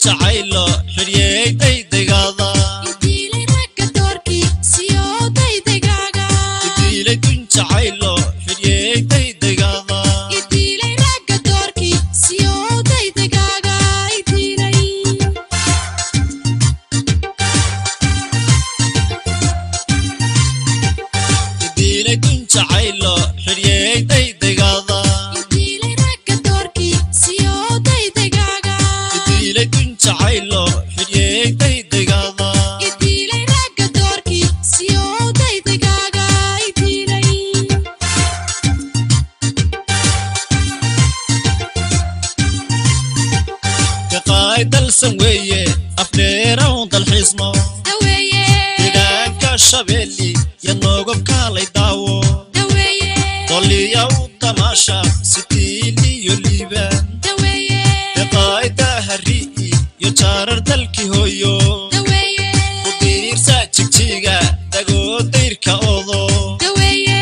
jacaylo xidhyey daydegaada idiilay ragga doorkii siyoo daydegaaga idiilay dun jacaylo xidhyey daydegaada idiilay ragga doorkii siyoo daydegaaga idiilay idiilay dun jacaylo xidhyey daydegaada idiilay ragga doorkii siyoo daydegaaga idiilay dun jacaylo xidhyey daydegaada idiilay ragga doorkii siyoo daydegaaga idiilay kaqaay dalsan weeye afdheerawn dalxiisno daweeye degaanka shabeeli iyo noogobkaalay daawo daweeye doliya u damaasha sitiiliyo liibaan daweeye deqaayda hari'i iyo jaarar dalkii hooyo daweeye u diirsa jigjiga dagoo dayrka odo daweeye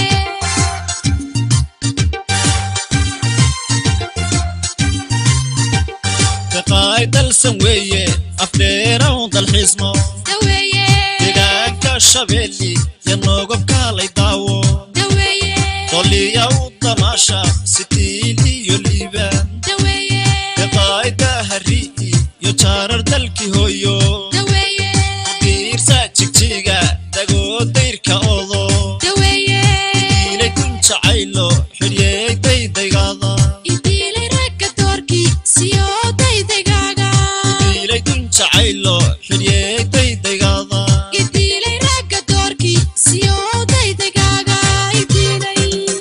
deqaay dalsan weeye afdheerawn dalxiisno daweeye degaanka shabeeli iyo noogobkaalay daawo daweeye doliya u damaasha sitiiliyo liibaan daweeye deqaayda hari'i iyo jaarar dalkii hooyo daweeye diirsa jigjiga dagoo dayrka odo daweeye diilay dun jacaylo xidhyey daydaygaada idiilay ragga doorkii siyoo daydegaaga diilay dun jacaylo xidhyey daydaygaada idiilay ragga doorkii siyoo daydegaaga idiilay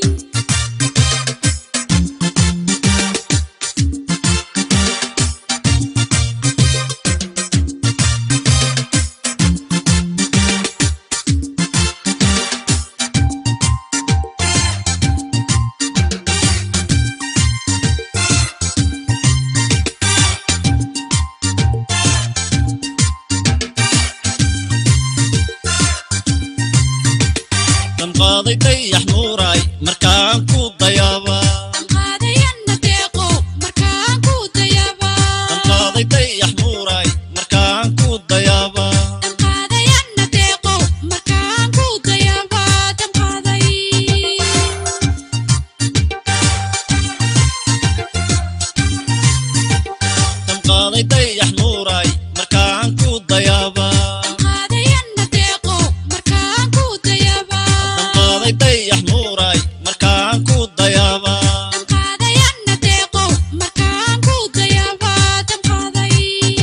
damqaaday dayax nuuraay markaan ku dayaaba damqaadayanna deeqow markaan ku dayaaba damqaaday dayax nuuraay markaan ku dayaaba damqaadayanna deeqow markaan ku dayaaba damqaaday damqaaday dayax nuuraay markaan ku dayaaba damqaadayanna deeqow markaan ku dayaaba damqaaday dayax nuuraay markaan ku dayaaba damqaadayanna deeqow markaan ku dayaaba damqaaday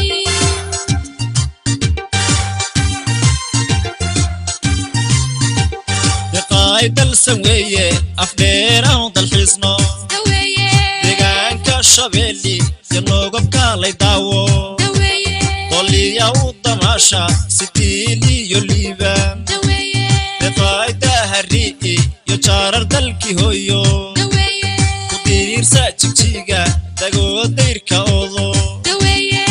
deqaay dalsan weeye afdheerawn dalxiisno daweeye degaanka shabeeli iyo noogobkaalay daawo daweeye doliya u damaasha sitiiliyo liibaan daweeye deqaayda hari'i iyo jaarar dalkii hooyo daweeye ku diirsa jigjiga dagoo dayrka odo daweeye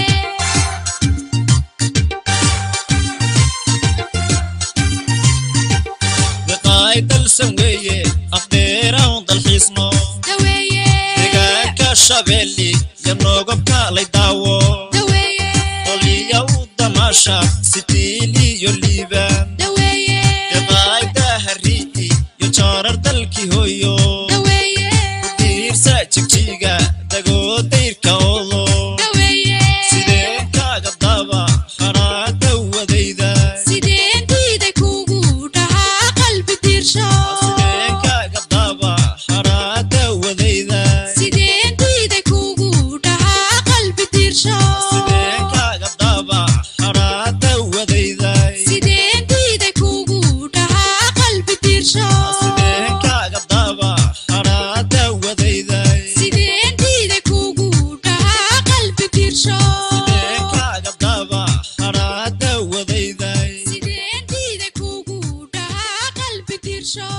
deqaay dalsan weeye afdheerawn dalxiisno daweeye degaanka shabeeli iyo noogobkaalay daawo daweeye doliya u damaasha sitiiliyo liibaan daweeye deqaayda hari'i iyo jaarar dalkii hooyo daweeye diirsa jigjiga dagoo dayrka odo daweeye sideen kaaga daba haraada wadayda sideen diiday kugu dhahaa qalbi diirsho sideen kaaga daba haraada wadayda sideen diiday kugu dhahaa qalbi diirsho sideen kaaga daba haraada wadayda sideen diiday kugu dhahaa qalbi diirsho sideen kaaga daba haraada wadayda sideen diiday kugu dhahaa qalbi diirsho sideen kaaga daba haraada wadayda sideen diiday kugu dhahaa qalbi diirsho